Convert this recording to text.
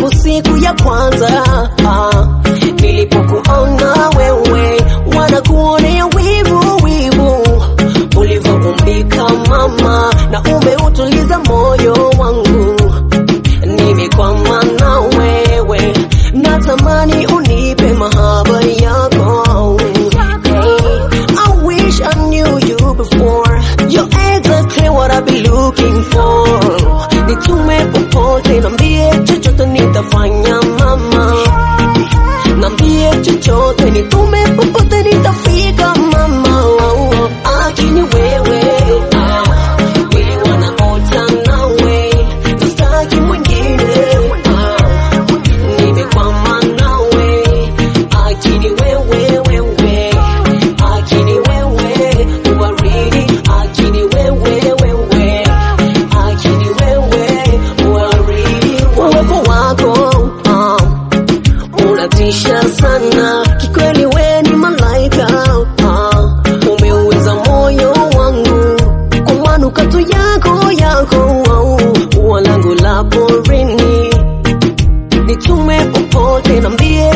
tangu siku ya kwanza ah, nilipokuona wewe, wanakuonea wivu wivu ulivyoumbika mama, na umeutuliza moyo wangu, nimekwama na wewe, natamani unipe mahaba yako. Hey, I wish I knew you before. You're exactly what I've been looking for. Nitume popote, nambie chochote nitafanya mama, nambie chochote, nitume popote nitafika mama. Akini wewe, ah, mwili wanaota nawe, sitaki mwingine, ah, nimekwama nawe, akini wewe, wewe, akini wewe, uwaridi, akini wewe, wewe, akini wewe, uwaridi, uwepo wako, ah, unatisha sana kikweli, we ni malaika ah, umeuweza moyo wangu kwa manukato yako yako, ua langu la porini, nitume popote, nambie